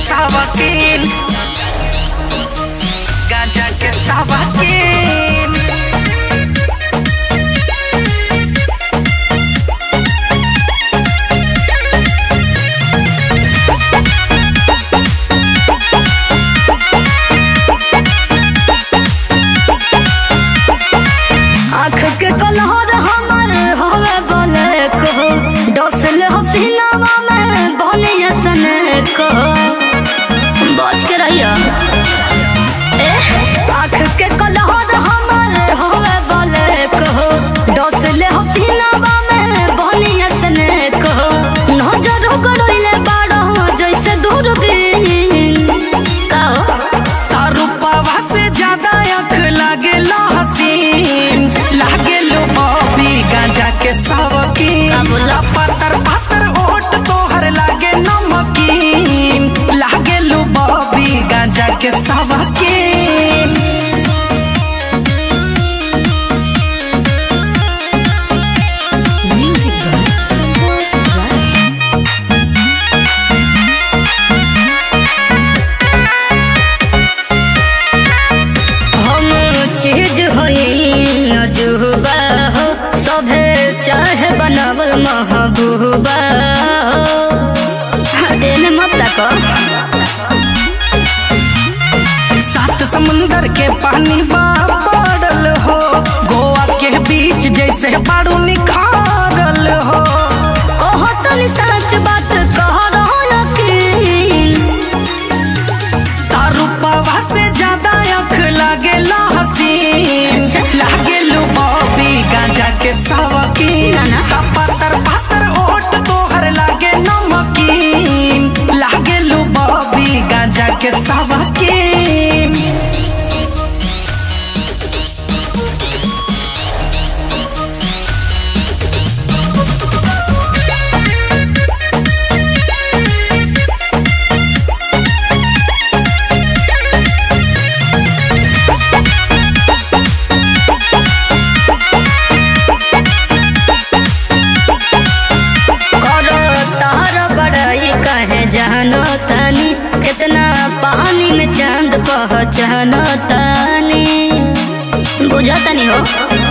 सावकीन गांजा के सावकीन आँख के कलहर हमर हवे बोले को डसल हसीनावा में बनिया सने को बच के रहिया ए आँख के कलहर हमर हवे बोले को डसल हसीनावा में बनिया सने को नजर गड़ोइले बाड़ो जैसे दूरबीन का तारू पावा से ज्यादा अख लागे हसीन लागे लो बॉबी गांजा के सावकीन का बोला? पातर पातर ओट तोहर लागे नमकीन लागे लो बॉबी गांजा के सावकीन Music by Santos Rush. हम चीज होई अजूबा हो सभे चाहे बनावल महबूबा हो एने मत तको सात समुंदर के पानी बा पड़ल हो गोवा के बीच जैसे बाड़ू निखारल हो कहो तनी सच बात कह रहो यकीन तारू पावा से ज्यादा अख लागे हसीन अच्छा। लागे लो बॉबी गांजा के सावकीन ना, ना। का पातर पातर ओट तोहर लागे नमकीन लागे लो बॉबी गांजा के सावकीन करो तहर बड़ाई कहे जानो तनी कितना पानी में चांद पहचानो तनी बुझा तनी हो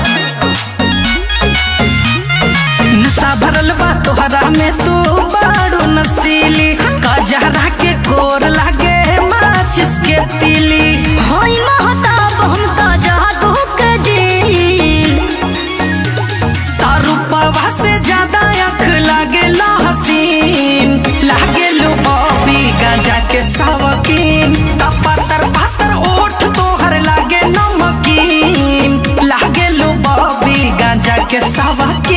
नशा भरल बा तोहरा में तू बाड़ू नसीली कजहरा के कोर लागे माचिस के तीली होई महताब हम तो जादू के जीन तारू पावा से ज्यादा अख लागे हसीन लागे लो बॉबी गांजा के सावकीन का पातर पातर ओठ तोहर लागे नमकीन लागे लो बॉबी गांजा के सावकीन